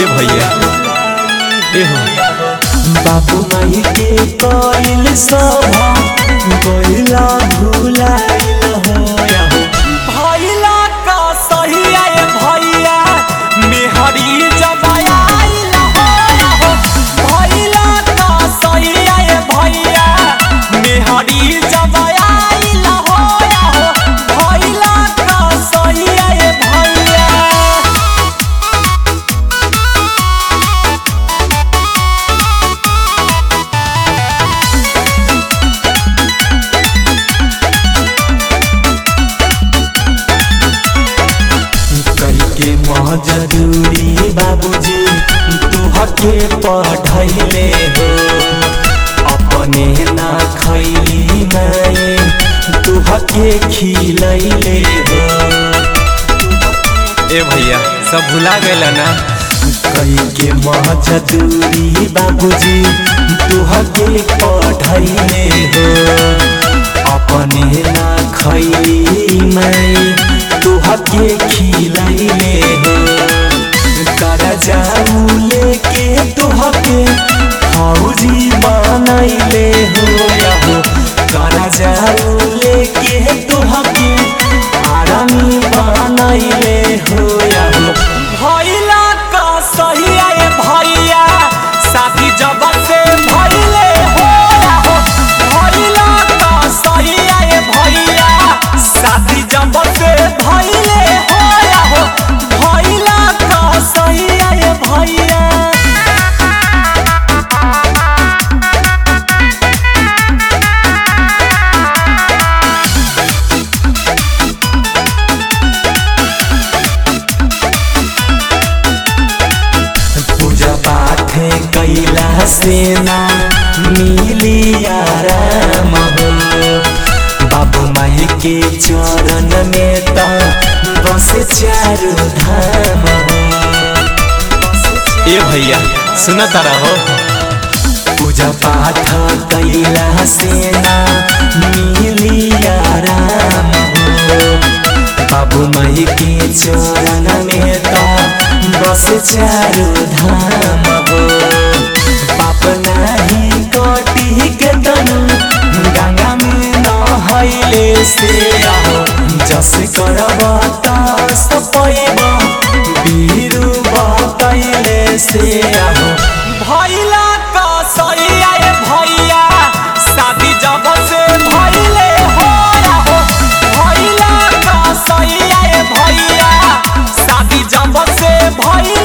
ए भैया ए हो बाबू माई के कोइल सभा कोइला भुलाइल होया हो भैला का सहिया ए भैया मेहरी जबाया हो भैला का सहिया ए भैया मेहरी जबाया हो भैला का सहिया ए भैया करके मजदूरी बाबूजी तुहके पढ़ैले हो अपने ना खैली माए तुहके खिलैले हो ए भैया सब भुला गए ना कई के मजदूरी बाबूजी तुहके पढ़ैले हो अपने ना खैली मैं तुहके खिलैले हो कर जाऊ लेके तुहके फौजी बनैले हो या हो कर जाऊ लेके तुहके आरामी बनैले हो या हो भैला का सहिया ए भैया साथी जब से भैले हो हो भैला का सहिया ए भैया साथी जब से भैले हो हो भैला का सहिया ए भैया पूजा पाठ कैला से ना मिली आराम हो बाबू माई के चरण में तो बस चारू धाम हो ए भैया सुन तारा हो पूजा पाठ कैला से ना मिली आराम हो बाबू माई के चरण में तो बस चारू धाम हो पाप नाही कटी के तनु गंगा में नहैले से आहो जस करब तस पैब बीरू बतैले से आहो भैला का सहिया ए भैया शादी जब से भैले हो हो भैला का सहिया ए भैया शादी जब से भैले